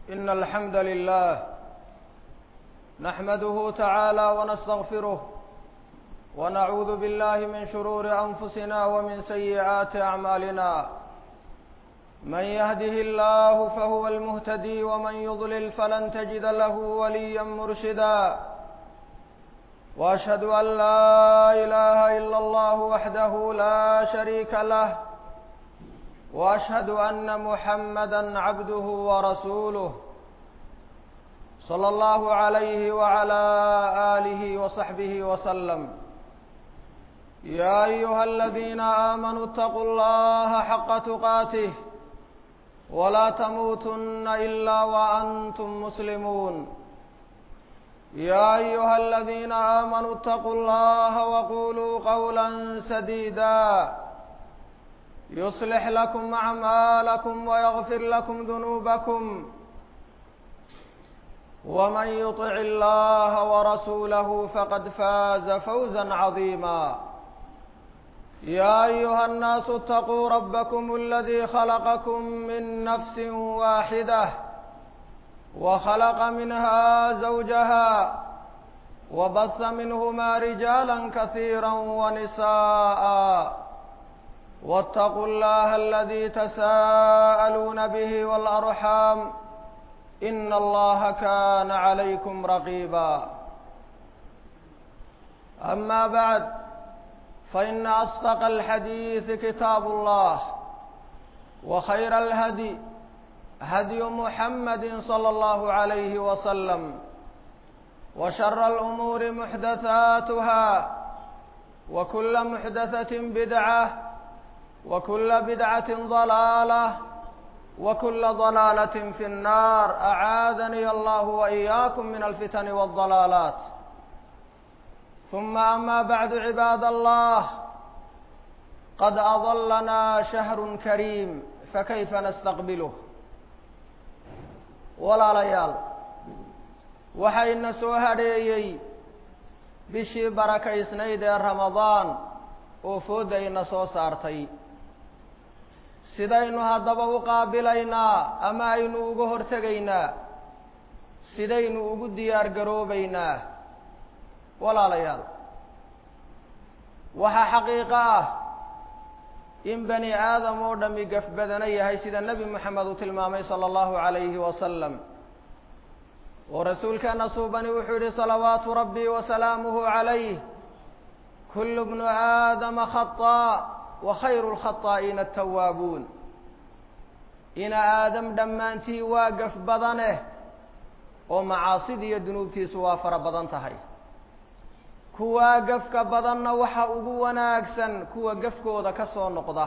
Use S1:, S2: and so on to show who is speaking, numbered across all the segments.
S1: إن الحمد لله نحمده تعالى ونستغفره ونعوذ بالله من شرور أنفسنا ومن سيئات أعمالنا من يهده الله فهو المهتدي ومن يضلل فلن تجد له وليا مرشدا وأشهد أن لا إله إلا الله وحده لا شريك له وأشهد أن محمدا عبده ورسوله صلى الله عليه وعلى آله وصحبه وسلم يا أيها الذين آمنوا اتقوا الله حق تقاته ولا تموتن إلا وأنتم مسلمون يا أيها الذين آمنوا اتقوا الله وقولوا قولا سديدا يصلح لكم أعمالكم ويغفر لكم ذنوبكم ومن يطع الله ورسوله فقد فاز فوزا عظيما يا أيها الناس اتقوا ربكم الذي خلقكم من نفس واحدة وخلق منها زوجها وبث منهما رجالا كثيرا ونساء واتقوا الله الذي تساءلون به والأرحام إن الله كان عليكم رقيبا أما بعد فإن أصدق الحديث كتاب الله وخير الهدي هدي محمد صلى الله عليه وسلم وشر الأمور محدثاتها وكل محدثة بدعة وكل بدعة ضلالة وكل ضلالة في النار أعاذني الله وإياكم من الفتن والضلالات ثم أما بعد عباد الله قد أظلنا شهر كريم فكيف نستقبله ولا ليال waxayna soo hadheeyey bishii barakaysnayd ee ramadaan oo foodayna soo saartay sidaynu haddaba u qaabilaynaa ama aynu uga hortegaynaa sidaynu ugu diyaar garoobaynaa walaalayaal waxaa xaqiiqo ah in bani aadam oo dhami gaf badana yahay sida nebi moxamed uu tilmaamay sala allahu calayhi wasalam oo rasuulkeena suubani wuxuu yihi salawaatu rabbi wasalaamuhu calayh kullu bnu aadama khaطaa wa khayru lkhaطaa'iina atawaabuun ina aadam dhammaantii waa gaf badaneh oo macaasida iyo dunuubtiisu waa fara badan tahay kuwaa gafka badanna waxa ugu wanaagsan kuwa gafkooda ka soo noqda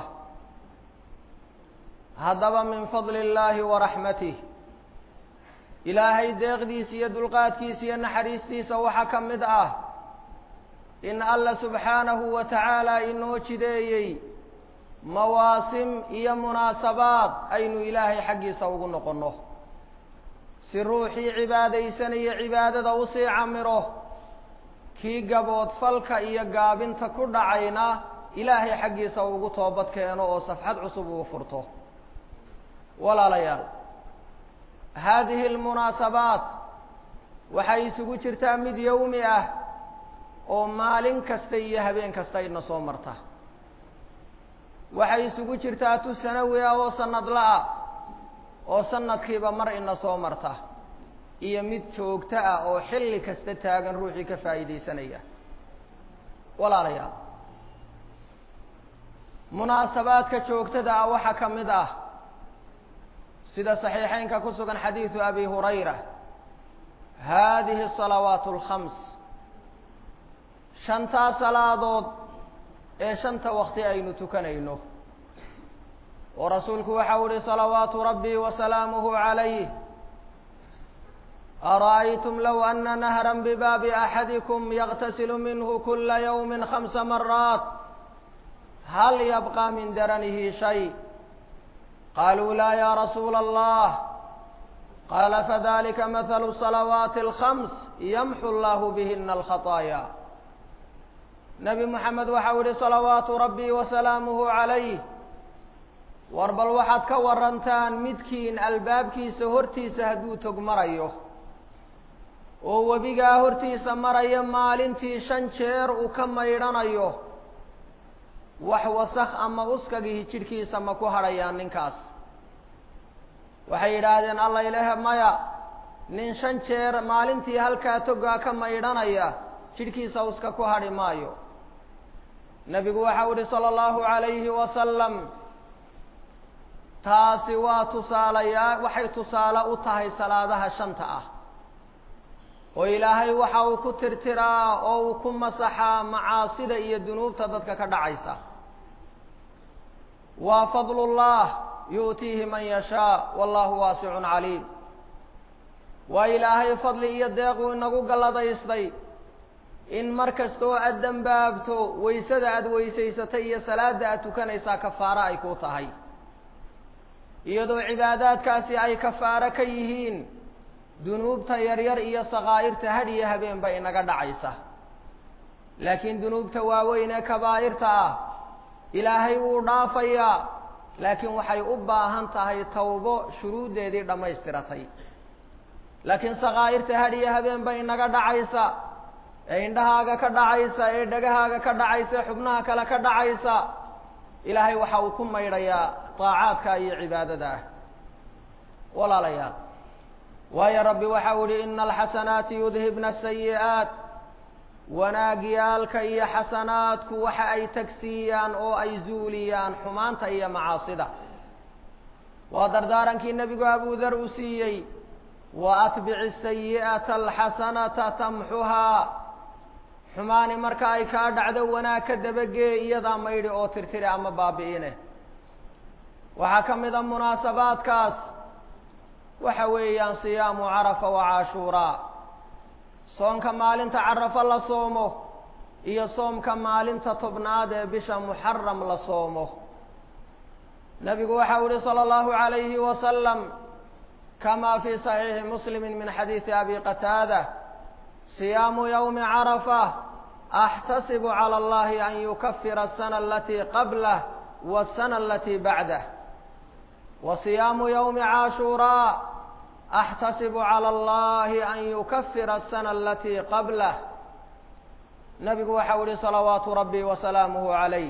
S1: haddaba min fadli illaahi wa raxmatih ilaahay deeqdiisa iyo dulqaadkiisa iyo naxariistiisa waxaa ka mid ah in alla subxaanahu wa tacaala inoo jideeyey mawaasim iyo munaasabaad aynu ilaahay xaggiisa ugu noqonno si ruuxii cibaadaysanaya cibaadada usii camiro kii gabood falka iyo gaabinta ku dhacayna ilaahay xaggiisa ugu toobad keeno oo safxad cusub ugu furto walaalayaal haadihi almunaasabaat waxay isugu jirtaa mid yowmi ah oo maalin kasta iyo habeen kasta ina soo marta waxay isugu jirtaa tu sanawi ah oo sanadla-a oo sanadkiiba mar ina soo marta iyo mid joogto ah oo xilli kasta taagan ruuxii ka faa'iidaysanaya walaalayaal munaasabaadka joogtada ah waxaa ka mid ah sida saxiixeynka ku sugan xadiidu abi hurayra haadihi asalawaat alkhams shantaa salaadood ee shanta wakti aynu tukanayno oo rasuulku waxau ihi salawaatu rabbi wasalaamuhu calayh ara'aytum low ana nahran bibaabi axadikum yaqtasilu minhu kula yawmi khamsa maraat hal yabqa min daranihi shay qaluu laa ya rasuula allah qaala fadalika mathalu salawaati alkhams yamxu allahu bihina alkhaطaaya nebi moxamed waxau yihi salawaatu rabbi wasalaamuhu calayh war bal waxaad ka warantaan midkiin albaabkiisa hortiisa hadduu tog marayo oo webigaa hortiisa maraya maalintii shan jeer uu ka maydhanayo wax wasakh ama uskagihi jidhkiisa ma ku hadhayaan ninkaas waxay yidhaahdeen alla ilahe maya nin shan jeer maalintii halkaa togaa ka maydhanaya jidhkiisa uska ku hadhi maayo nebigu waxau ihi sala allahu calayhi wasalam taasi waa tusaalayaa waxay tusaale u tahay salaadaha shanta ah oo ilaahay waxa uu ku tirtiraa oo uu ku masaxaa macaasida iyo dunuubta dadka ka dhacaysa waa fadlullah yu'tiihi man yashaa wallahu waasicun caliim waa ilaahay fadli iyo deequu inagu galladaystay in mar kastoo aad dembaabto waysada aada weysaysatay iyo salaada aad tukanaysaa kafaaro ay ku tahay iyadoo cibaadaadkaasi ay kafaaro ka yihiin dunuubta yaryar iyo sakaa'irta had iyo habeenba inaga dhacaysa laakiin dunuubta waaweyn ee kabaa'irta ah ilaahay wuu dhaafayaa laakiin waxay u baahan tahay tawbo shuruuddeedii dhammaystiratay laakiin sakaa'irta had iyo habeenba inaga dhacaysa ee indhahaaga ka dhacaysa ee dhegahaaga ka dhacaysa ee xubnaha kale ka dhacaysa ilaahay waxa uu ku maydhayaa daacaadka iyo cibaadada ah walaalayaal waayo rabbi waxau ihi ina alxasanaati yudhibna asayi'aat wanaagyaalka iyo xasanaadku waxa ay tagsiiyaan oo ay zuuliyaan xumaanta iyo macaasida waa dardaarankii nebigu abudar uu siiyey wa atbici sayi'ata alxasanata tamxuhaa xumaani marka ay kaa dhacdo wanaag ka dabagee iyadaa maydhi oo tirtiri ama baabi'ine waxaa ka mid a munaasabaadkaas waxa weeyaan siyaamu carafa wa cashuuraa soonka maalinta carafo la soomo iyo soomka maalinta tobnaad ee bisha muxaram la soomo nebigu waxau ihi sala allahu calayhi wasalam kama fi saxiixi muslimi min xadiidi abi qataada siyaamu ywmi carafa axtasibu calى allahi an yukafira asana alatii qablah wasana alatii bacdah wa siyaamu ywmi caashuuraa axtasibu calى allahi an yukafira asana alatii qablah nabigu waxau ihi salawaatu rabbi wasalaamuhu calayh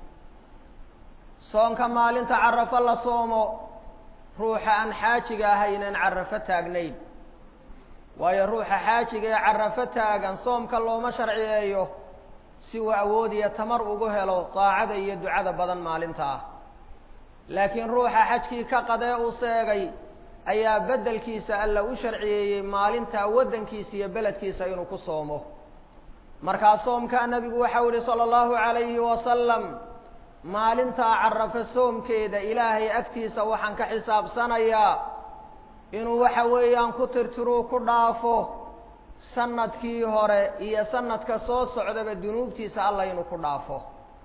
S1: soonka maalinta carafo la soomo ruuxa aan xaajiga ahaynan carafo taagnayn waayo ruuxa xaajiga ee carafo taagan soomka looma sharciyeeyo si uu awood iyo tamar ugu helo daacada iyo ducada badan maalinta ah laakiin ruuxa xajkii ka qadee u seegay ayaa beddelkiisa alla u sharciyeeyey maalintaa waddankiisa iyo beledkiisa inuu ku soomo markaa soomkaa nebigu waxau yihi sala allahu calayhi wasalam maalintaa carafo soomkeeda ilaahay agtiisa waxaan ka xisaabsanayaa inuu waxa weeyaan ku tirtiruu ku dhaafo sanadkii hore iyo sanadka soo socdaba dunuubtiisa alla inuu ku dhaafo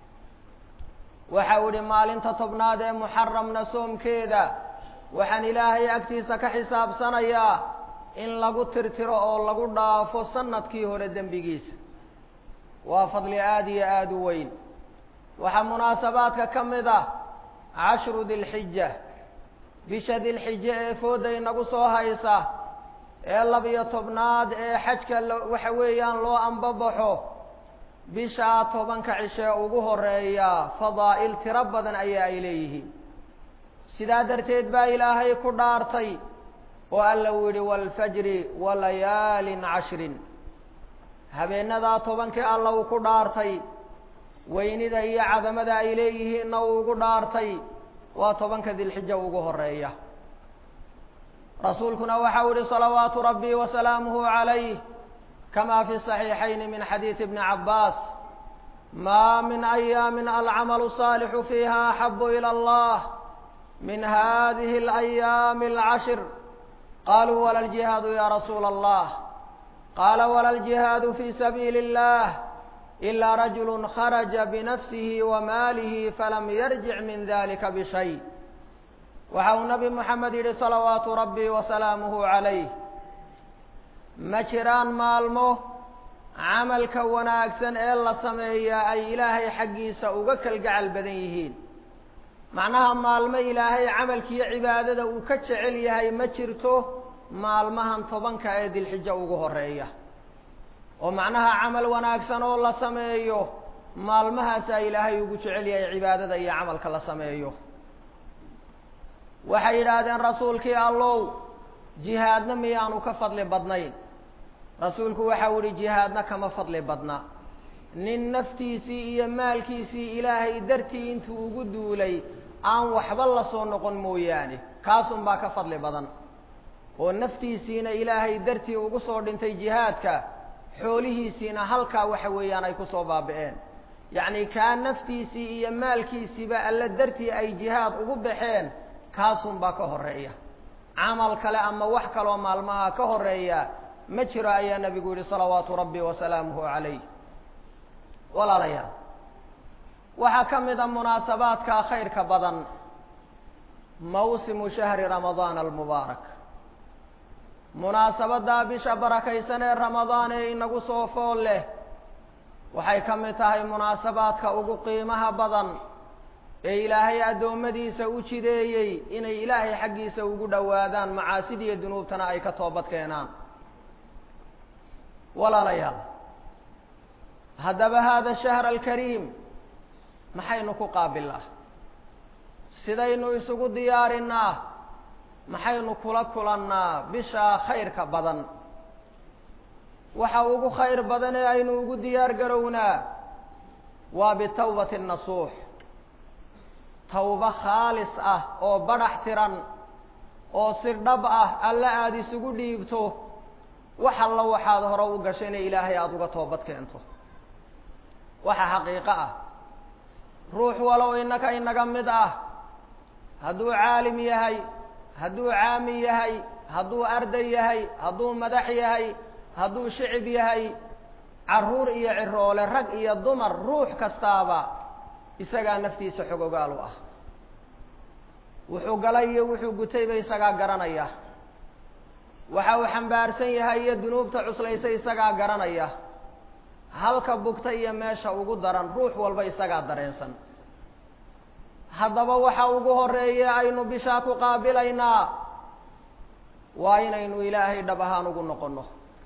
S1: waxau idhi maalinta tobnaad ee muxaramna soomkeeda waxaan ilaahay agtiisa ka xisaabsanayaa in lagu tirtiro oo lagu dhaafo sanadkii hore dembigiisa waa fadli aada iyo aada u weyn waxaa munaasabaadka ka mid ah cashru dilxija bisha dilxije ee fooda inagu soo haysa ee labiyo tobnaad ee xajka waxa weeyaan loo ambabaxo bishaa tobanka cishee ugu horeeya fadaa'il tiro badan ayaa ay leeyihiin sidaa darteed baa ilaahay ku dhaartay oo alla uu yidhi waalfajri walayaalin cashrin habeenadaa tobankii alla uu ku dhaartay weynida iyo cadamada ay leeyihiinna uu ugu dhaartay waa tobanka dilxija ugu horeeya rasuulkuna waxau ihi salawaatu rabbi wasalaamuhu calayh kama fi صaxiixayn min xadiidi bni cabaas ma min ayaami alcamalu saalixu fiiha axabu ilى allah min hadihi اlayaami اlcashir qaluu wala ljihaadu ya rasuula allah qala wala ljihaadu fi sabiili اllah ila rajulu kharaja binafsihi wa maalihi falam yarjic min dalika bishay waxa uu nabi moxamed yidhi salawaatu rabbi wasalaamuhu calayh ma jiraan maalmo camalka wanaagsan ee la sameeyaa ay ilaahay xaggiisa uga kalgacal badan yihiin macnaha maalmo ilaahay camalkiiyo cibaadada uu ka jecel yahay ma jirto maalmahan tobanka ee dilxijo ugu horeeya oo macnaha camal wanaagsan oo la sameeyo maalmahaasaa ilaahay ugu jecel yahay cibaadada iyo camalka la sameeyo waxay yidhaahdeen rasuulkii allow jihaadna miyaanu ka fadli badnayn rasuulku waxau yihi jihaadna kama fadli badna nin naftiisii iyo maalkiisii ilaahay dartii intuu ugu duulay aan waxba la soo noqon mooyaane kaasun baa ka fadli badan oo naftiisiina ilaahay dartii ugu soo dhintay jihaadka xoolihiisiina halkaa waxa weeyaan ay kusoo baabi'een yacni kaa naftiisii iyo maalkiisiiba alla dartii ay jihaad ugu baxeen kaasun baa ka horeeya camal kale ama wax kaloo maalmaha ka horeeya ma jiro ayaa nabigu yihi salawaatu rabbi wasalaamuhu calayh walaalayaal waxaa ka mid a munaasabaadka khayrka badan mawsimu shahri ramadaan almubaarak munaasabaddaa bisha barakaysan ee ramadaan ee inagu soo fool leh waxay ka mid tahay munaasabaadka ugu qiimaha badan ee ilaahay addoommadiisa u jideeyey inay ilaahay xaggiisa ugu dhowaadaan macaasidiiyo dunuubtana ay ka toobad keenaan walaalayaal haddaba hada shahr alkariim maxaynu ku qaabilnaa sidaynu isugu diyaarinaa maxaynu kula kulannaa bishaa khayrka badan waxa ugu khayr badan ee aynu ugu diyaar garownaa waa bitawbati nasuux tawbo khaalis ah oo badhax tiran oo si dhab ah alle aada isugu dhiibto wax alla waxaad hore u gashayna ilaahay aada uga toobad keento waxa xaqiiqo ah ruux walow innaka inaga mid ah hadduu caalim yahay hadduu caami yahay hadduu arday yahay hadduu madax yahay hadduu shicib yahay carruur iyo ciroole rag iyo dumar ruux kastaaba isagaa naftiisa xog ogaal u ah wuxuu galay iyo wuxuu gutayba isagaa garanaya waxa uu xambaarsan yahay iyo dunuubta cuslaysa isagaa garanaya halka bugta iyo meesha ugu daran ruux walba isagaa dareensan haddaba waxa ugu horeeya aynu bishaa ku qaabilaynaa waa inaynu ilaahay dhab ahaan ugu noqonno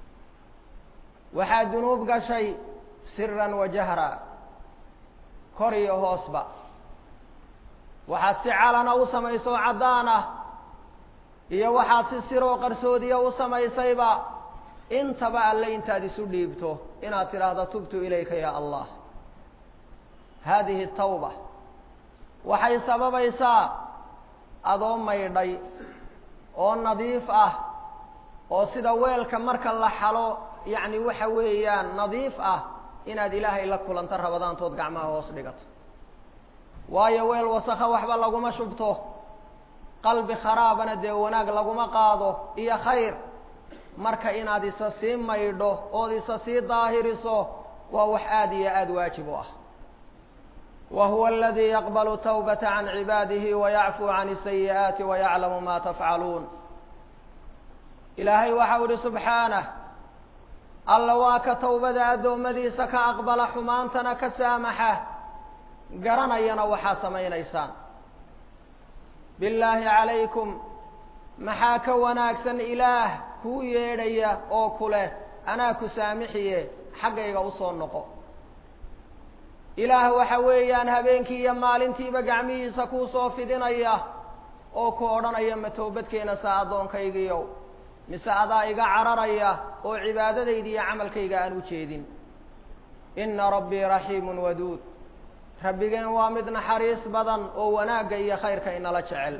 S1: waxaa dunuub gashay siran wa jahra kor iyo hoosba waxaad si calana u samayso caddaan ah iyo waxaad si siroo qarsoodiya u samaysayba intaba alle intaad isu dhiibto inaad tidhaahdo tubtu ilayka ya allah haadihi tawba waxay sababaysaa adoo maydhay oo nadiif ah oo sida weelka marka la xalo yacni waxa weeyaan nadiif ah inaad ilaahay la kulanto rabadaantood gacmaha hoos dhigato waayo weel wasakha waxba laguma shubto qalbi kharaabana dee wanaag laguma qaado iyo khayr marka inaad isa sii maydho ood isa sii daahiriso waa wax aada iyo aada waajib u ah wa huwa aladi yaqbalu tawbata can cibaadihi wayacfuu can asayi'aati wayaclamu ma tafcaluun ilaahay waxau ihi subxaanah alla waa ka tawbada addoommadiisa ka aqbala xumaantana ka saamaxa garanayana waxaa samaynaysaan billaahi calaykum maxaa ka wanaagsan ilaah kuu yeedhaya oo ku leh anaa ku saamixiye xaggayga usoo noqo ilaah waxa weeyaan habeenkii iyo maalintiiba gacmihiisa kuu soo fidinaya oo ku odhanaya ma toobadkeena saa addoonkaygiiow mise adaa iga cararaya oo cibaadadayda iyo camalkayga aan u jeedin inna rabbii raxiimun waduud rabbigeen waa mid naxariis badan oo wanaagga iyo khayrka inala jecel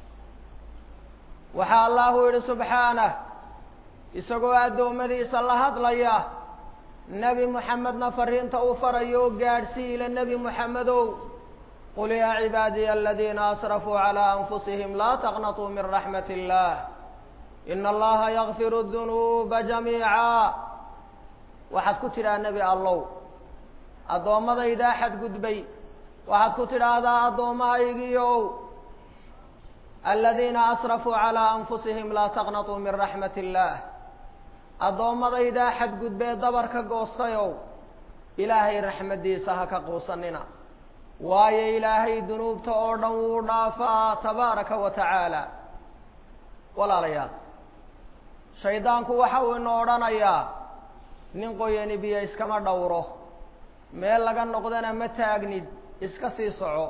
S1: waxaa allahu yidhi subxaanah isagoo addoommadiisa la hadlaya nebi moxamedna fariinta uu farayo oo gaadhsii ila nebi moxamedow qul yaa cibaadiya aladiina asrafuu calaa anfusihim laa taqnatuu min raxmat illah ina allaha yakfiru dunuuba jamiica waxaad ku tidhaha nebi allow addoommadaydaa xadgudbay waxaad ku tidhaahdaa addoommahaygiiow aladiina asrafuu calaa anfusihim laa taqnatuu min raxmat illaah addoommadaydaa xadgudbee dabarka goostayow ilaahay raxmaddiisa ha ka quusanina waayo ilaahay dunuubta oo dhan wuu dhaafaa tabaaraka wa tacaala walaalayaal shaydaanku waxa uu ina odhanayaa nin qoyani biyo iskama dhowro meel laga noqdana ma taagnid iska sii soco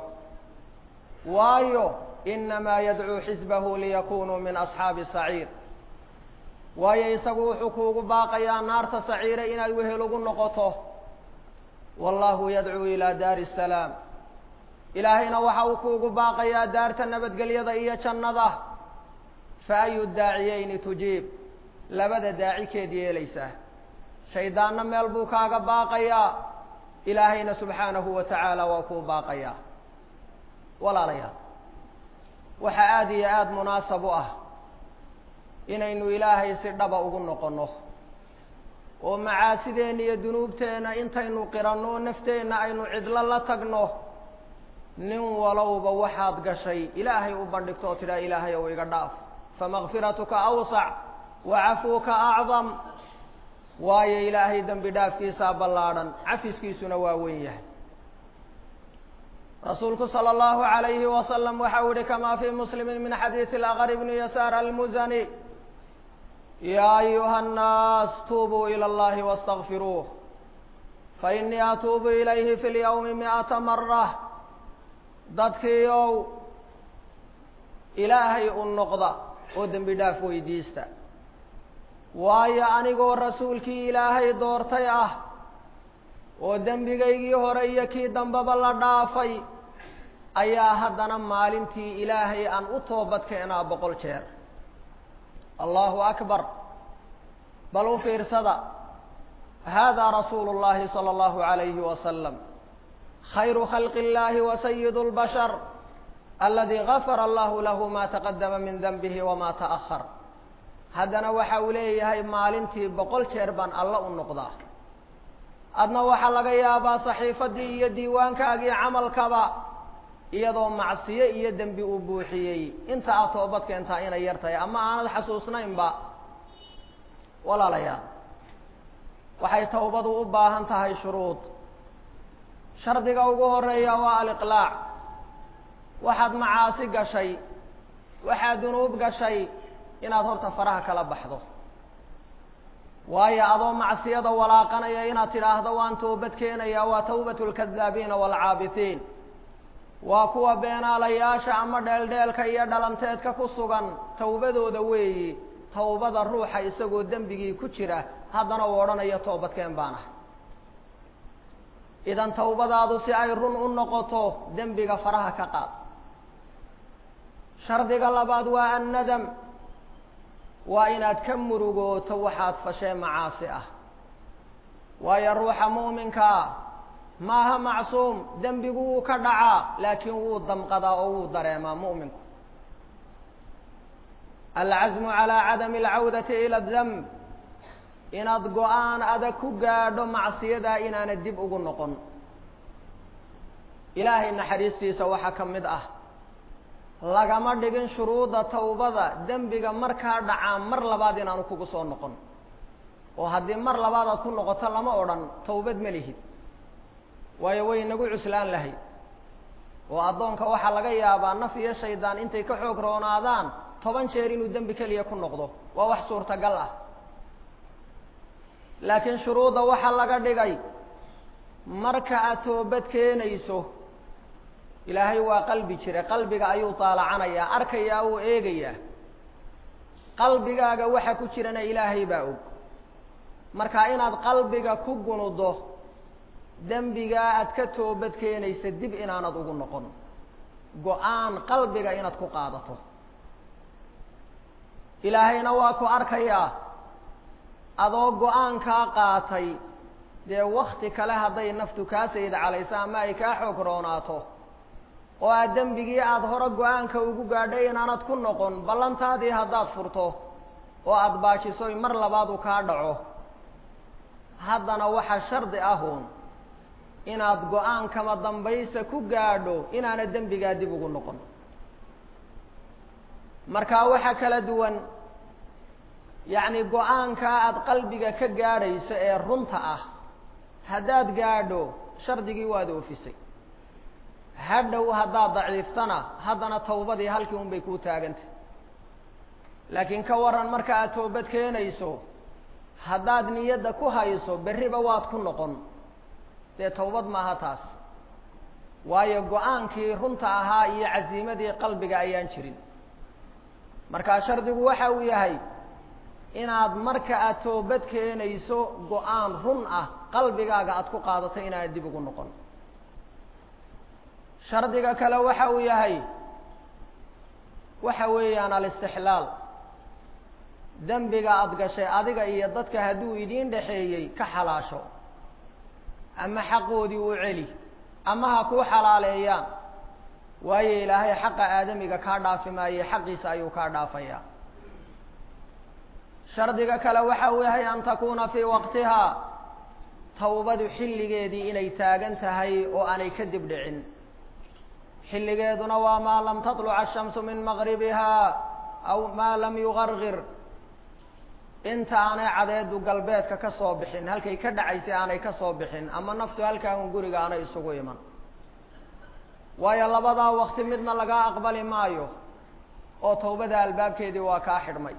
S1: waayo inamaa yadcuu xisbahu liyakunuu min asxaabi saciir waayo isagu wuxuu kuugu baaqayaa naarta saciire inaad wehel ugu noqoto wallahu yadcuu ilaa daari salaam ilaahayna waxa uu kuugu baaqayaa daarta nabadgelyada iyo jannada fa ayu daaciyeyni tujiib labada daaci keed yeelaysaa shaydaanna meel buu kaaga baaqayaa ilaahayna subxaanahu wa tacaala waa kuu baaqayaa walaalayaal waxaa aada iyo aada munaasab u ah inaynu ilaahay si dhaba ugu noqonno oo macaasideenna iyo dunuubteenna intaynu qiranno nafteenna aynu cidlo la tagno nin walowba waxaad gashay ilaahay u bandhigto oo tidhaha ilaahay ow iga dhaaf famakfiratuka awsac wa cafuuka acdam waayo ilaahay dembi dhaafkiisaa ballaadhan cafiskiisuna waa weyn yahay rasuulku salى اllahu عalayhi wasalam waxa u yihi kama fi muslimi min xadiisi اlaqr bni yasaar almuzani ya ayuha الnaas tuubuu ilى اllahi wاstakfiruuh fainii atuubu ilayhi fi اlyawmi miئata mara dadkiiow ilaahay u noqda oo dembi dhaaf weydiista waayo anigoo rasuulkii ilaahay doortay ah oo dembigaygii hore iyo kii dambeba la dhaafay ayaa haddana maalintii ilaahay aan u toobad keenaa boqol jeer allahu akbar bal u fiirsada hada rasuulu اllahi salى اllahu عalayhi wasalam khayru khalqi اllahi wa sayid اlbashar aladi gafara allahu lahu ma taqadama min denbihi wama taأhar haddana waxa uu leeyahay maalintii boqol jeer baan alla u noqdaa adna waxaa laga yaabaa saxiifadii iyo diiwaankaagii camalkaba iyadoo macsiyo iyo dembi uu buuxiyey inta aad toobad keentaa inay yar tahay ama aanad xasuusnaynba walaalayaal waxay tawbadu u baahan tahay shuruud shardiga ugu horeeya waa aliqlaac waxaad macaasi gashay waxaad dunuub gashay inaad horta faraha kala baxdo waayo adoo macsiyada walaaqanaya inaad tidhaahdo waan toobad keenaya waa tawbatu lkadaabiina waalcaabitiin waa kuwa beenaalayaasha ama dheeldheelka iyo dhalanteedka ku sugan tawbadooda weeyi tawbada ruuxa isagoo dembigii ku jira haddana uu odhanayo toobadkeen baan ah idan tawbadaadu si ay run u noqoto dembiga faraha ka qaad shardiga labaad waa annadam waa inaad ka murugooto waxaad fashee macaasi ah waayo ruuxa mu'minkaa maaha macsuum dembigu wuu ka dhacaa laakiin wuu damqadaa oo wuu dareemaa mu'minku alcazmu calaa cadami alcawdati ila adamb inaad go-aan adag ku gaadho macsiyadaa inaanad dib ugu noqon ilaahay naxariistiisa waxaa ka mid ah lagama dhigin shuruudda tawbada dembiga markaa dhacaa mar labaad inaanu kugu soo noqon oo haddii mar labaad aad ku noqoto lama odhan tawbad ma lihid waayo way nagu cuslaan lahay oo addoonka waxaa laga yaabaa naf iyo shaydaan intay ka xoog roonaadaan toban jeer inuu dembi keliya ku noqdo waa wax suurtagal ah laakiin shuruudda waxaa laga dhigay marka aad toobad keenayso ilaahay waa qalbi jire qalbiga ayuu taalacanayaa arkayaa uu eegayaa qalbigaaga waxa ku jirana ilaahay baa og marka inaad qalbiga ku gunudo dembigaa aad ka toobad keenaysa dib inaanad ugu noqon go-aan qalbiga inaad ku qaadato ilaahayna waa ku arkayaa adoo go-aankaa qaatay dee wakti kale hadday naftu kaa sayid calayso ama ay kaa xoog roonaato oo aad dembigii aada hore go-aanka ugu gaadhay inaanad ku noqon ballantaadii haddaad furto oo aada baajisoy mar labaad uu kaa dhaco haddana waxaa shardi ahuun inaad go-aan kama dambaysa ku gaadho inaanad dembigaa dib ugu noqon markaa waxaa kala duwan yacni go-aankaa aada qalbiga ka gaadhayso ee runta ah haddaad gaadho shardigii waad oofisay hadhow haddaad daciiftana haddana tawbadii halkii un bay kuu taagantay laakiin ka waran marka aad toobad keenayso haddaad niyadda ku hayso berriba waad ku noqon dee tawbad maaha taas waayo go-aankii runta ahaa iyo casiimadii qalbiga ayaan jirin markaa shardigu waxa uu yahay inaad marka aad toobad keenayso go-aan run ah qalbigaaga aad ku qaadato inaanad dib ugu noqon shardiga kale waxa uu yahay waxa weeyaan alistixlaal dembiga aada gashay adiga iyo dadka hadduu idiin dhexeeyey ka xalaasho ama xaqoodii u celi ama ha kuu xalaaleeyaan waayo ilaahay xaqa aadamiga kaa dhaafi maaye xaqiisa ayuu kaa dhaafayaa shardiga kale waxa uu yahay an takuuna fii waqtihaa tawbadu xilligeedii inay taagan tahay oo aanay kadib dhicin xilligeeduna waa maa lam taطluca ashamsu min maqribihaa aw maa lam yugargir inta aanay cadeedu galbeedka ka soo bixin halkay ka dhacaysay aanay ka soo bixin ama naftu halkaahun guriga aanay isugu iman waayo labadaa wakti midna lagaa aqbali maayo oo tawbada albaabkeedii waa kaa xidhmay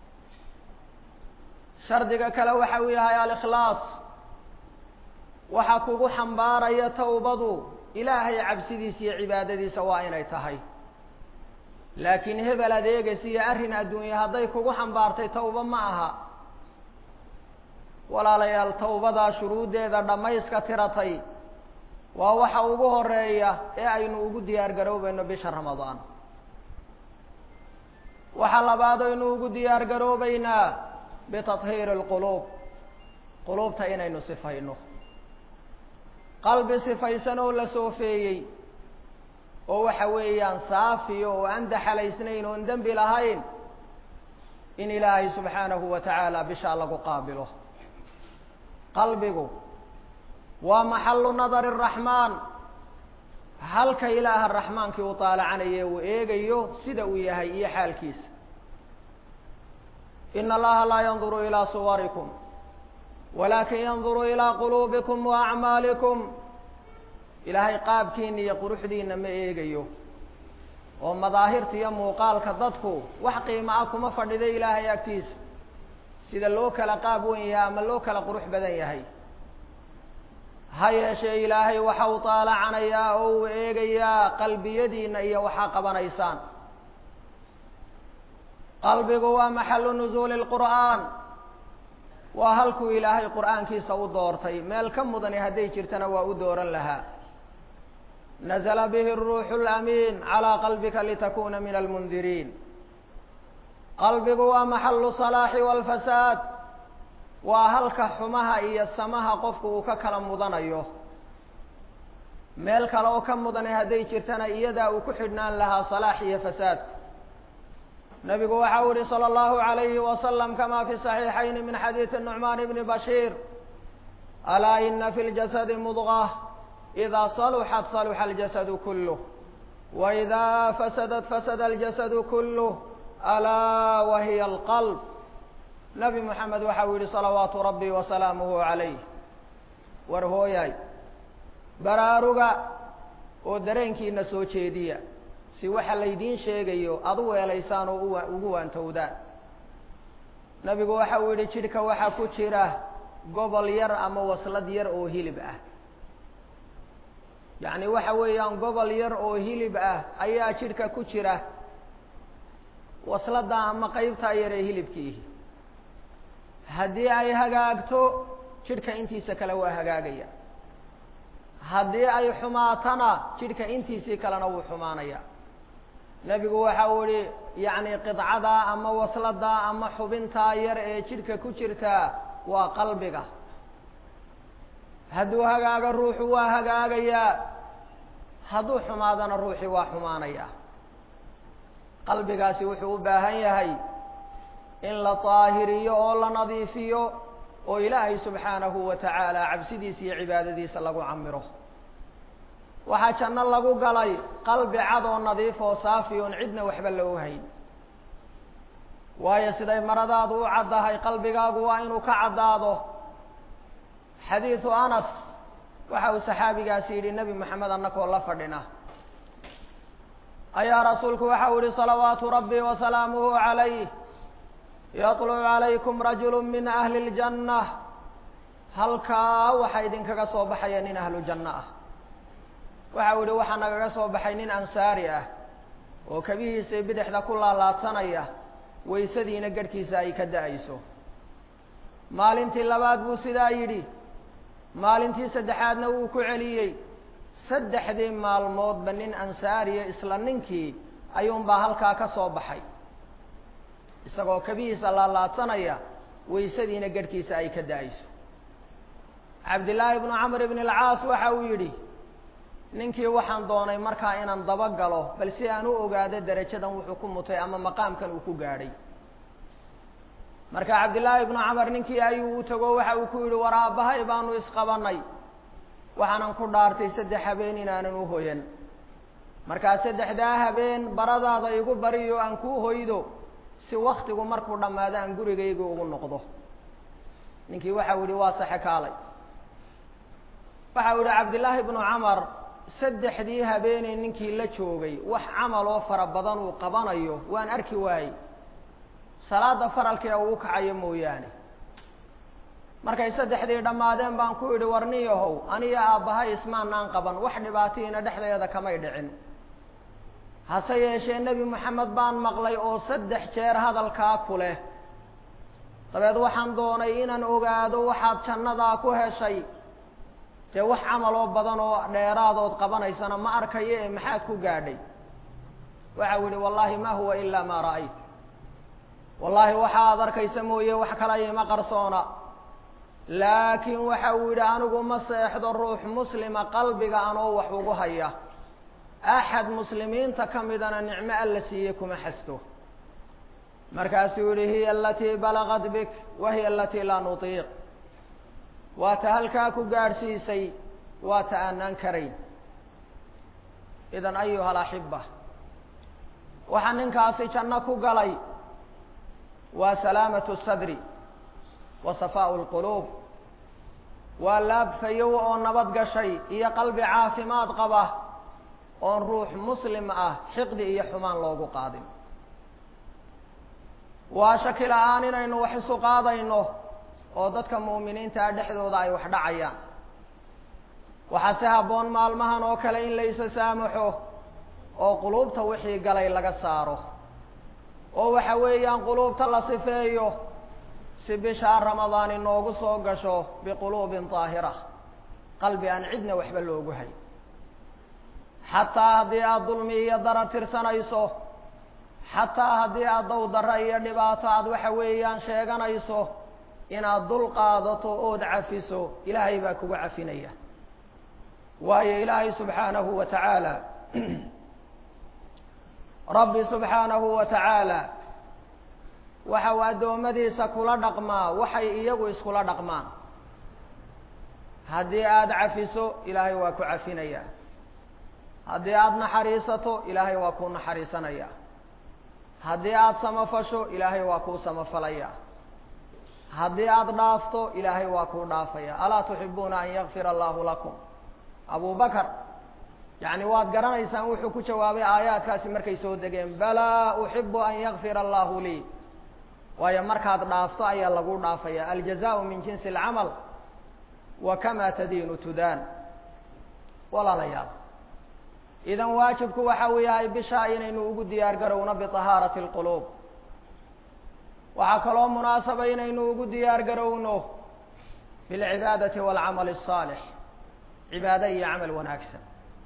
S1: shardiga kale waxa uu yahay alikhlaas waxa kugu xambaaraya tawbadu ilaahay cabsidiisa iyo cibaadadiisa waa inay tahay laakiin hebel adeegaysa iyo arrin adduunye hadday kugu xambaartay tawba ma aha walaalayaal tawbadaa shuruuddeeda dhammayska tiratay waa waxa ugu horeeya ee aynu ugu diyaar garoobayno bisha ramadaan waxaa labaad aynu ugu diyaar garoobaynaa bitathiiri alquluub quluubta inaynu sifayno qalbi sifaysan oo la soofeeyey oo waxa weeyaan saafiyo oo aan daxalaysnayn oon dembi lahayn in ilaahay subxaanahu wa tacaala bishaa lagu qaabilo qalbigu waa maxalu nadari araxmaan halka ilaaha raxmaankii uu taalacanaya uu eegayo sida uu yahay iyo xaalkiisa ina allaha laa yanduru ilaa suwarikum walakin yanduru ilaa quluubikum wa acmaalikum ilaahay qaabkiina iyo quruxdiina ma eegayo oo madaahirta iyo muuqaalka dadku wax qiimo ah kuma fadhido ilaahay agtiisa sida loo kala qaab wen yahay ama loo kala qurux badan yahay ha yeeshee ilaahay waxa uu taalacanayaa oo uu eegayaa qalbiyadiina iyo waxaa qabanaysaan qalbigu waa maxalu nuzuuli lqur'aan waa halkuu ilaahay qur'aankiisa u doortay meel ka mudani hadday jirtana waa u dooran lahaa nazla bihi ruuxu lamiin calaa qalbika litakuna min almundiriin qalbigu waa maxalu salaaxi walfasaad waa halka xumaha iyo samaha qofku uu ka kala mudanayo meel kale oo ka mudani hadday jirtana iyadaa uu ku xidhnaan lahaa salaax iyo fasaadku nabigu waxa u yihi salى اllahu عalayhi wasalam kama fi صaxiixayn min xadiidi nucmaan bni bashiir alaa ina fi ljasadi mudغة إida saluxat saluxa اljasadu kulh وإida fasadat fasada اljasadu kulh alaa wahiya اlqalb nabi moxamed waxa uu yihi salawaatu rabbi wasalaamuhu عalayh war hooyaay baraaruga oo dareenkiina soo jeediya si waxa laydiin sheegayo aad u weelaysaan oo ugu waantowdaan nabigu waxa uu yihi jidhka waxaa ku jira gobol yar ama waslad yar oo hilib ah yacni waxa weeyaan gobol yar oo hilib ah ayaa jidhka ku jira waslada ama qeybtaa yar ee hilibkiihi haddii ay hagaagto jidhka intiisa kale waa hagaagaya haddii ay xumaatana jidhka intiisii kalena wuu xumaanaya nebigu waxa uu yihi yacni qidcadaa ama wasladaa ama xubintaa yar ee jidhka ku jirtaa waa qalbiga hadduu hagaago ruuxu waa hagaagayaa hadduu xumaadana ruuxii waa xumaanaya qalbigaasi wuxuu u baahan yahay in la daahiriyo oo la nadiifiyo oo ilaahay subxaanahu wa tacaala cabsidiisa iyo cibaadadiisa lagu camiro waxaa janno lagu galay qalbi cad oo nadiif oo saafi oon cidna waxba loo hayn waayo siday maradaadu u caddahay qalbigaagu waa inuu ka caddaado xadiidu anas waxa uu saxaabigaasi yidhi nebi moxamed annakoo la fadhina ayaa rasuulku waxau yihi salawaatu rabbi wasalaamuhu calayh yatlucu calaykum rajulu min ahli اljanna halkaa waxaa idinkaga soo baxaya nin ahlu janno ah waxau yihi waxaa nagaga soo baxay nin ansaari ah oo kabihiisa bidixda ku laalaadsanaya waysadiina garhkiisa ay ka da-ayso maalintii labaad buu sidaa yidhi maalintii saddexaadna wuu ku celiyey saddexdii maalmoodba nin ansaariya isla ninkii ayuunbaa halkaa ka soo baxay isagoo kabihiisa laalaadsanaya waysadiina garhkiisa ay ka da-ayso cabdillaahi bnu camr ibn alcaas waxa uu yidhi ninkii waxaan doonay markaa inaan daba galo bal si aan u ogaado derajadan wuxuu ku mutay ama maqaamkan uu ku gaadhay marka cabdillaahi ibnu camar ninkii ayuu u tago waxa uu ku yidhi war aabbahay baanu isqabanay waxaanan ku dhaartay saddex habeen inaanan u hoyan markaa saddexdaa habeen baradaada igu bariyo aan kuu hoydo si waktigu markuu dhammaado aan gurigayga ugu noqdo ninkii waxau yihi waa saxe kaalay waxau yihi cabdillaahi ibnu camar saddexdii habeeney ninkii la joogay wax camal oo fara badan uu qabanayo waan arki waayey salaada faralkee uu kacayo mooyaane markay saddexdii dhammaadeen baan ku idhi warniyahow aniyo aabbahay ismaanaan qaban wax dhibaatihiina dhexdeeda kamay dhicin hase yeeshee nebi moxamed baan maqlay oo saddex jeer hadalkaa ku leh dabeed waxaan doonay inaan ogaado waxaad jannadaa ku heshay dee wax camal oo badan oo dheeraadood qabanaysana ma arkayo ee maxaad ku gaadhay waxau yihi wallahi ma huwa ilaa maa ra'ayt wallaahi waxa aad arkaysa mooye wax kala ima qarsoona laakiin waxa uu yidhi anigu ma seexdo ruux muslima qalbiga anoo wax ugu haya axad muslimiinta ka midana nicmo alla siiye kuma xasto markaasuu yihi hiya alatii balagad bik wa hiya alatii laa nutiiq waa ta halkaa ku gaadhsiisay waa ta aanaan karayn idan ayuha alaxiba waxaa ninkaasi janno ku galay waa salaamatu sadri wa safaau lquluub waa laabfayow oo nabad gashay iyo qalbi caafimaad qaba oon ruux muslim ah xiqdi iyo xumaan loogu qaadin waa shaki la-aan inaynu wax isu qaadayno oo dadka mu'miniintaa dhexdooda ay wax dhacayaan waxaa si habboon maalmahan oo kale in la isa saamaxo oo quluubta wixii galay laga saaro oo waxa weeyaan quluubta la sifeeyo si bishaa ramadaan inoogu soo gasho biquluubin daahira qalbi aan cidna waxba loogu hay xataa haddii aada dulmi iyo darar tirsanayso xataa haddii aad dow darro iyo dhibaato aada waxa weeyaan sheeganayso inaad dul qaadato ood cafiso ilaahay baa kugu cafinaya waayo ilaahay subxaanahu wa tacaala rabbi subxaanahu wa tacaala waxa uu addoommadiisa kula dhaqmaa waxay iyagu iskula dhaqmaan haddii aada cafiso ilaahay waa ku cafinaya haddii aada naxariisato ilaahay waa kuu naxariisanaya haddii aada samafasho ilaahay waa kuu samafalaya haddii aada dhaafto ilaahay waa kuu dhaafaya alaa tuxibuuna an yakfira allahu lakum abu bakar yacni waad garanaysaan wuxuu ku jawaabay aayaadkaasi markay soo degeen balaa uxibu an yakfira allahu lii waayo markaad dhaafto ayaa lagu dhaafaya aljazaau min jinsi alcamal wa kama tadiinu tudaan walaalayaal idan waajibku waxa uu yahay bishaa inaynu ugu diyaar garowno biطahaarati اlquluub waxaa kaloo munaasaba inaynu ugu diyaar garowno bilcibaadati wاlcamal الصaalix cibaado iyo camal wanaagsan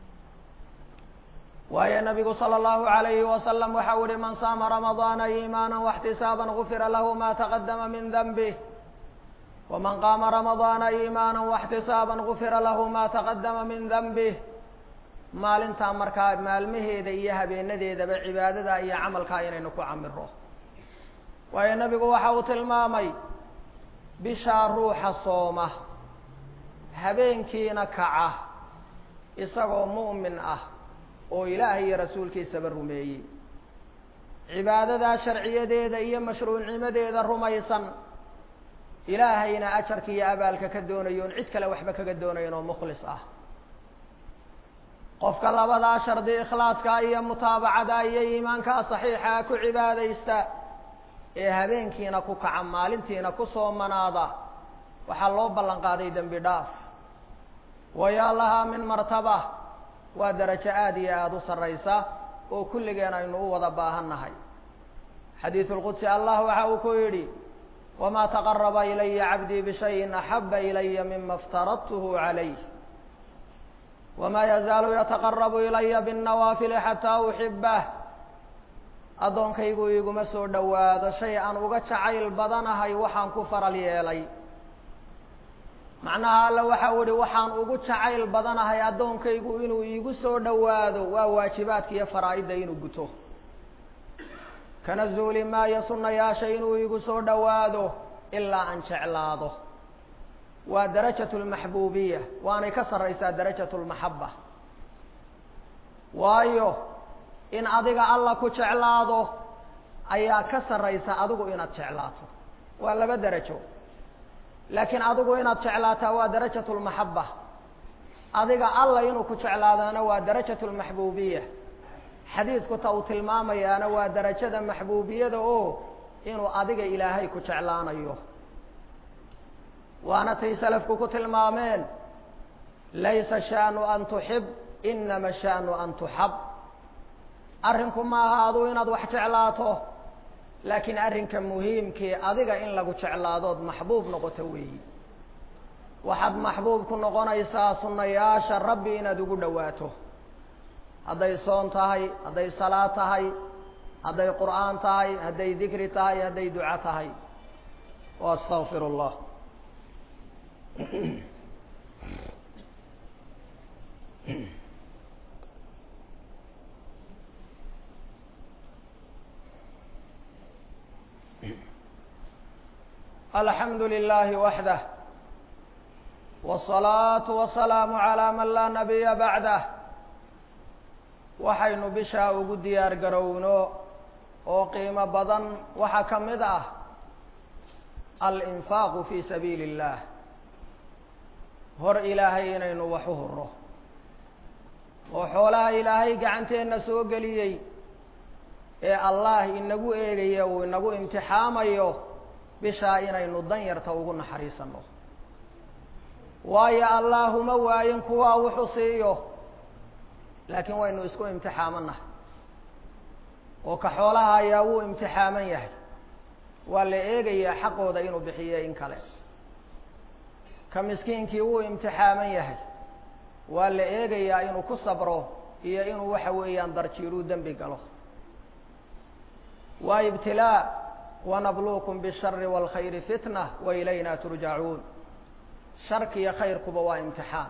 S1: waayo nabigu salى اllahu عalayhi wasalam waxa u ihi man saama ramadaana iimaana واxtisaaba gufira lahu ma taqadama min danbih waman qaama ramadaana iimaana واxtisaaba gufira lahu ma taqadama min danbih maalintaa markaa maalmaheeda iyo habeenadeedaba cibaadada iyo camalkaa inaynu ku camiro waayo nabigu waxa uu tilmaamay bishaa ruuxa sooma habeenkiina kaca isagoo mu'min ah oo ilaahay iyo rasuulkiisaba rumeeyey cibaadadaa sharciyadeeda iyo mashruucnimadeeda rumaysan ilaahayna ajarka iyo abaalka ka doonayo on cid kale waxba kaga doonayn oo mukhlis ah qofka labadaa shardi ikhlaaska iyo mutaabacada iyo iimaankaa saxiixa ku cibaadaysta ee habeenkiina ku kaca maalintiina ku soomanaada waxaa loo ballan qaaday dembi dhaaf wayaa lahaa min martaba waa darajo aada iyo aada u sarraysa oo kulligeen aynu u wada baahan nahay xadiidu lqudsi allah waxa uu ku yidhi wamaa taqaraba ilaya cabdii bishayin axaba ilaya mima iftaradtuhu calayh wamaa yazaalu yataqarabu ilaya binnawaafili xataa uxibah addoonkaygu iguma soo dhowaado shay aan uga jacayl badanahay waxaan ku faral yeelay macnaha alle waxa u ihi waxaan ugu jacayl badanahay addoonkaygu inuu iigu soo dhowaado waa waajibaadka iyo faraa'idda inuu guto kana zuuli maayo sunnayaasha inuu iigu soo dhowaado ilaa aan jeclaado waa darajatu lmaxbuubiya waanay ka sarraysaa darajatu lmaxaba waayo in adiga alla ku jeclaado ayaa ka sarraysa adigu inaad jeclaato waa laba derajo laakiin adigu inaad jeclaataa waa darajatu lmaxaba adiga alla inuu ku jeclaadana waa darajatu lmaxbuubiya xadiidku ta uu tilmaamayaana waa darajada maxbuubiyada oo inuu adiga ilaahay ku jeclaanayo waana tay salafku ku tilmaameen laysa shaanu an tuxib inama shaanu an tuxab arrinku maaha adu inaad wax jeclaato laakiin arrinka muhiimkii adiga in lagu jeclaadood maxbuub noqoto weeyi waxaad maxbuub ku noqonaysaa sunnayaasha rabbi inaad ugu dhowaato hadday soon tahay hadday salaad tahay hadday qur'aan tahay hadday dikri tahay hadday duco tahay wa astaqfir اllah alxamdu lilahi waxdah wالصalaaةu wasalaamu عalى man laa nabiya bacdah waxaynu bishaa ugu diyaar garowno oo qiimo badan waxaa ka mid ah alinfaaqu fi sabiili اllah hor ilaahay inaynu wax u huro oo xoolaha ilaahay gacanteenna soo geliyey ee allah inagu eegaya uu inagu imtixaamayo bishaa inaynu dan yarta ugu naxariisano waayo allaahuma waayin kuwaa wuxuu siiyo laakiin waynu isku imtixaamanahay oo ka xoolaha ayaa wuu imtixaaman yahay waa la eegayaa xaqooda inuu bixiye in kale ka miskiinkii wuu imtixaaman yahay waa la eegayaa inuu ku sabro iyo inuu waxa weeyaan darjiiruu dembi galo waa ibtilaa wanabluukum bishari wاlkhayri fitna wa ilayna turjacuun sharkiyo khayrkuba waa imtixaan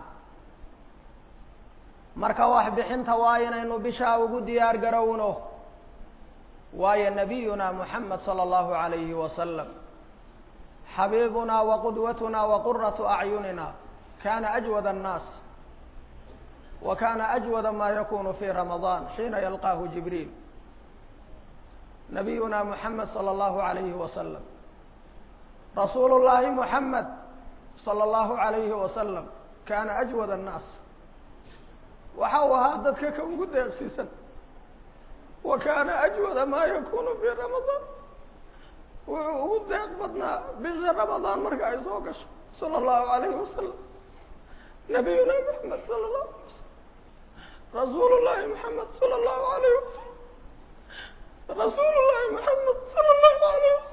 S1: marka wax bixinta waa inaynu bishaa ugu diyaar garowno waayo nabiyuna muxamed salى اllahu عalayhi wasalam xabiibuna waqudwatuna waquraة acyunina kana ajwad الnaas wa kana ajwada ma yakunu fi ramaضan xiina yalqaahu jibriil nabiyuna muxamed salى اllahu عalayhi wasalam rasuulu llahi muxamed salى اllahu عalayhi wasalam kana ajwad الnaas waxa uu ahaa dadka ka ugu deeqsiisan wa kana ajwada ma yakunu fi ramadaan wuxuu ugu deeq badnaa bisha ramadaan marka ay soo gasho salى اllahu عalayhi wasalam nabiyuna muxamed salى اlahu alay wasalam rasuulu llahi muxamed salى اllahu عalayh wasalam rasuulu llahi muxamed salى اllahu عalayh wasalam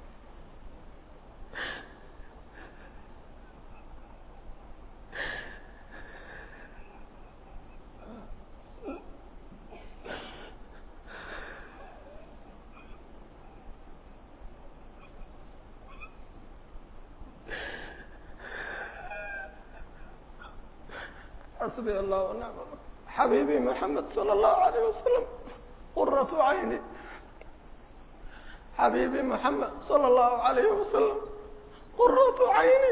S1: xasbi allah ونicm xabiibi mحamed salى الlahu عalيه wasalam quraة cayni xabiibi mحamed salى الlahu عalayh wasalam quraة cayni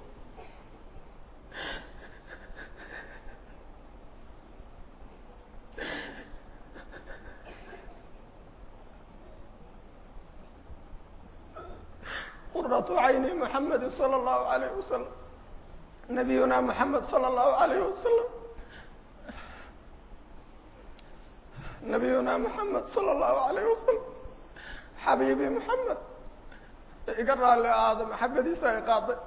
S1: quraة cayni mحamedi salى الlahu عalayh wasalam nabiyuna mحamed salى الlahu عalayh wasalam nabiyuna moxamed sala allahu alayh wasalam xabiibi moxamed iga raalli aada maxabadiisa ay qaaday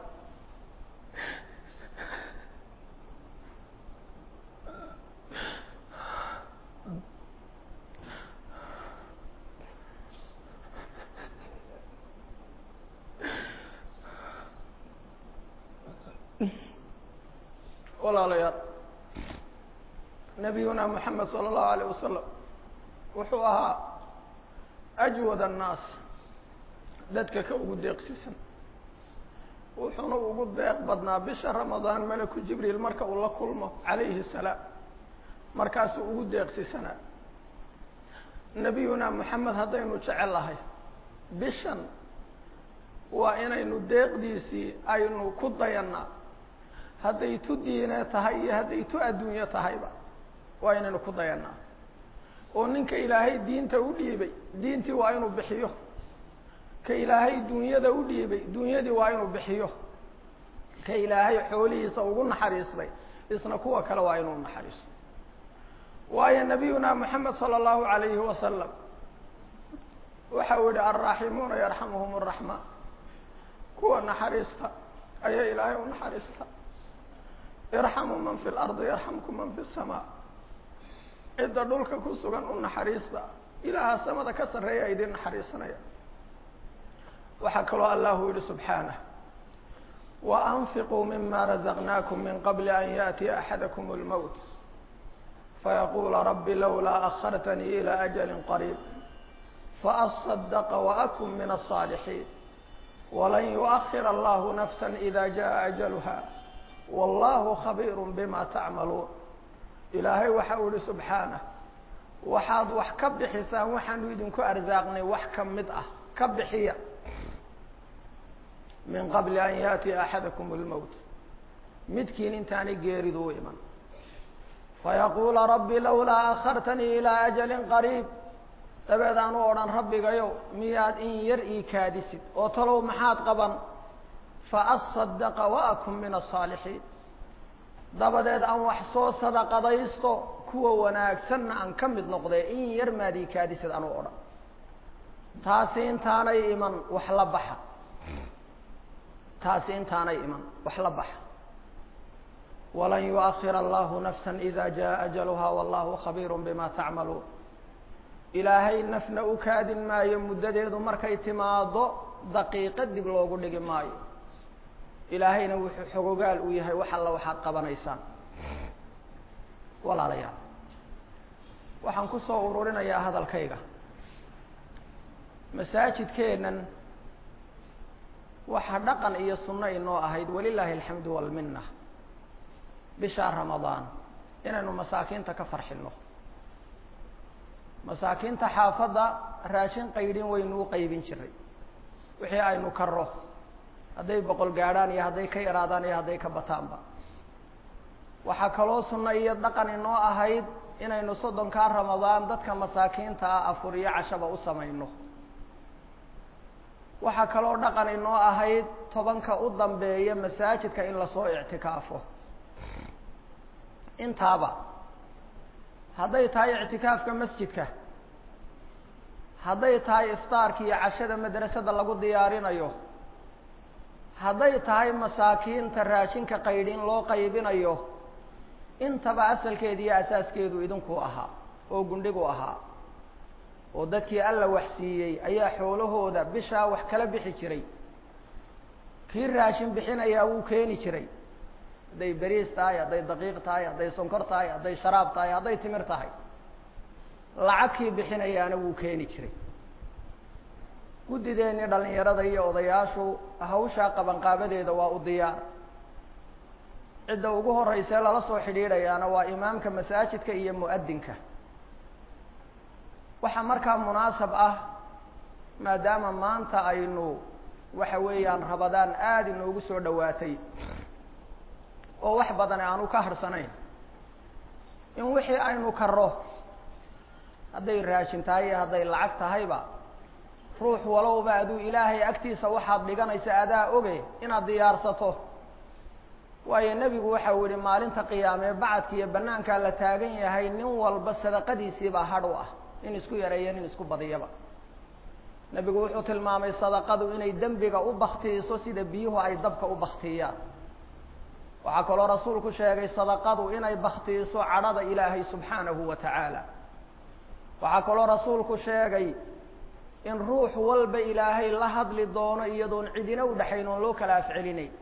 S1: walaalayaal nabiyuna moxamed sala allahu alayh wasalam wuxuu ahaa ajwad annaas dadka ka ugu deeqsisan wuxuuna ugu deeq badnaa bisha ramadaan malaku jibriil marka uu la kulmo calayhi salaam markaasuu ugu deeqsisanaa nabiyuna moxamed haddaynu jecel lahay bishan waa inaynu deeqdiisii aynu ku dayannaa hadday tu diine tahay iyo hadday tu adduunyo tahayba waa inaynu ku dayannaa oo ninka ilaahay diinta u dhiibay diintii waa inuu bixiyo ka ilaahay dunyada u dhiibay dunyadii waa inuu bixiyo ka ilaahay xoolihiisa ugu naxariistay isna kuwa kale waa inuu naxariisto waayo nabiyuna moxamed sala allahu alayhi wasalam waxa uu yihi alraaximuuna yarxamuhum araxmaan kuwa naxariista ayaa ilaahay u naxariista irxamuu man fi lardi yarxamku man fi samaa cidda dhulka ku sugan u naxariista ilaaha samada ka sarreeya idin naxariisanaya waxaa kaloo allahu yihi subxaanah waanfiquu mima razaqnaakum min qabli an yaأtiya axadakum اlmowt fayaqula rabi lawlaa akhartanii ilى ajali qariib faأصadaqa waakun min الصاalixiin walan yuؤkhir allahu nafsa ida jaءa ajalha wallahu khabiir bima tacmaluun ilaahay waxa uu yihi subxaanah waxaad wax ka bixisaan waxaanu idinku arsaaqnay wax ka mid ah ka bixiya min qabli an yaأtiya axadakum اlmowt midkiin intaanay geeridu u iman fayaqula rabi lawlaa akhartanii ilىa ajali qariib dabeed aan u odhan rabbigayow miyaad in yar ii kaadisid oo talow maxaad qaban faasadaqa waakun min asaalixiin dabadeed aan wax soo sadaqadaysto kuwa wanaagsanna aan ka mid noqdee in yar maad ii kaadisid aan u odhan taasi intaanay iman wax la baxa taasi intaanay iman wax la baxa walan yuؤkhir allahu nafsa ida jaءa ajaluha wallahu khabiir bima tacmaluun ilaahay nafna u kaadin maayo muddadeedu markay timaado daqiiqo dib loogu dhigi maayo ilaahayna wuxuu xogogaal u yahay wax alla waxaad qabanaysaan walaalayaal waxaan ku soo ururinayaa hadalkayga masaajidkeennan waxa dhaqan iyo sunno inoo ahayd walilaahi alxamdu walminna bishaa ramadaan inaynu masaakiinta ka farxinno masaakiinta xaafadda raashin qaydhin waynu u qaybin jiray wixii aynu karro hadday boqol gaadhaan iyo hadday ka yaraadaan iyo hadday ka bataanba waxaa kaloo sunno iyo dhaqan inoo ahayd inaynu soddonkaa ramadaan dadka masaakiinta ah afur iyo cashaba u samayno waxaa kaloo dhaqan inoo ahayd tobanka u dambeeya masaajidka in lasoo ictikaafo intaaba hadday tahay ictikaafka masjidka hadday tahay iftaarka iyo cashada madrasada lagu diyaarinayo hadday tahay masaakiinta raashinka qaydhin loo qaybinayo intaba asalkeeda iyo asaaskeedu idinku ahaa oo gundhigu ahaa oo dadkii alla waxsiiyey ayaa xoolahooda bishaa wax kala bixi jiray kii raashin bixinayaa wuu keeni jiray hadday beriis tahay hadday daqiiq tahay hadday sonkor tahay hadday sharaab tahay hadday timir tahay lacag kii bixinayaana wuu keeni jiray guddideennii dhalinyarada iyo odayaashu hawshaa qabanqaabadeeda waa u diyaar cidda ugu horreysee lala soo xidhiidhayaana waa imaamka masaajidka iyo mu'adinka waxaa markaa munaasab ah maadaama maanta aynu waxa weeyaan rabadaan aada inoogu soo dhowaatay oo wax badan aanu ka harsanayn in wixii aynu karro hadday raashin tahay iyo hadday lacag tahayba ruux walowba aduu ilaahay agtiisa waxaad dhiganaysa adaa oge inaad diyaarsato waayo nebigu waxa uu yihi maalinta qiyaamee bacadka iyo banaankaa la taagan yahay nin walba sadaqadiisiibaa hadh u ah nin isku yareeya nin isku badiyaba nebigu wuxuu tilmaamay sadaqadu inay dembiga u baktiiso sida biyuhu ay dabka u baktiyaan waxaa kaloo rasuulku sheegay sadaqadu inay baktiiso cadhada ilaahay subxaanahu wa tacaala waxaa kaloo rasuulku sheegay in ruux walba ilaahay la hadli doono iyadoon cidina u dhexayn oon loo kala afcelinayn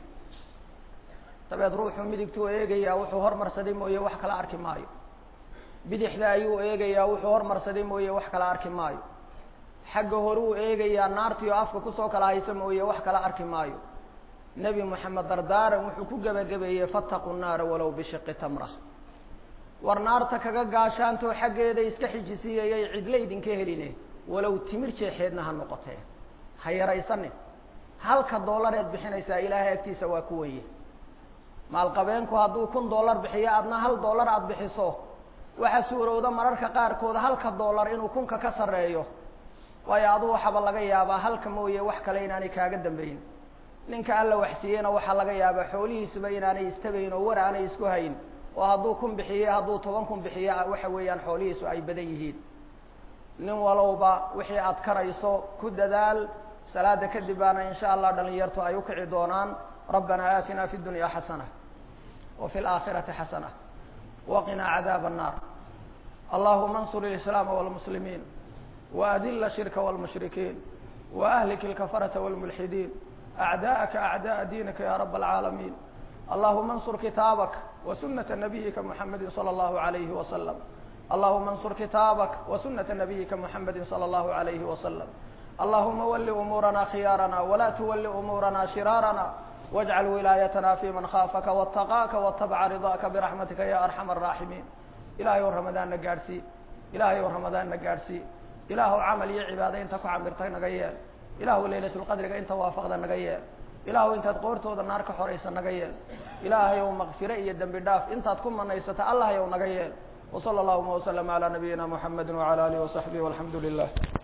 S1: dabeed ruuxuu midigtuu eegayaa wuxuu hormarsaday mooye wax kala arki maayo bidixda ayuu eegayaa wuxuu hormarsaday mooye wax kala arki maayo xagga horuu eegayaa naartii oo afka kusoo kala haysa mooye wax kala arki maayo nebi moxamed dardaaran wuxuu ku gebagabeeyey fattaqu nnaara walow bishiqi tamra war naarta kaga gaashaantoo xaggeeda iska xijisiiyayay cidla idinka heline walow timir jeexeedna ha noqotee ha yaraysanin halka dollareed bixinaysaa ilaahay agtiisa waa ku weye maalqabeenku hadduu kun dollar bixiyo adna hal dollar aada bixiso waxaa suurowda mararka qaarkood halka dollar inuu kunka ka sarreeyo waayo aduu waxaba laga yaabaa halka mooye wax kale inaanay kaaga dambayn ninka alla waxsiiyeyna waxaa laga yaabaa xoolihiisuba inaanay istabayn oo war aanay isku hayn oo hadduu kun bixiyo hadduu toban kun bixiyo waxa weeyaan xoolihiisu ay badan yihiin nin walowba wixii aad karayso ku dadaal salaada kadib baana in sha allah dhalinyartu ay ukici doonaan rabbana aatina fi dunya xasana wa fi laakhirati xasana waqina cadaab الnar allahuma اnsur اlislaama wاlmuslimiin waadila shirka wاlmushrikiin waahlik اlkafarata wاlmulxidiin acdaءaka acdaءa diinika ya rab اlcaalamiin allahuma اnsur kitaabak وسنة نبيka محمد صلى الله عليه وسلم اللهma انصر kitاaبك وسنة نبيka محمد صلى الله عليه وسلم اللهma ول أمورنا خياaرنا ولا تول أمورنا شراaرنا واجعل ولاaيتنا في mن خافka واتقاka واتبع رضاka برحمتka يا أرحم الراحمين ilahay o رمضاanna gaadhsii ilahay o رمضاanna gaadhsii ilaahw cمل iyo cibaado inta ku camirtay naga yeel ilahu laylaة الqadriga inta waafqda naga yeel ilaahu intaad qoortooda naar ka xoraysa naga yeel ilaahay ow makfire iyo dembi dhaaf intaad ku manaysata allah yow naga yeel وصلى اللهma وسلم على نبيina محمد وعلى آله وصحبه والحمdu لله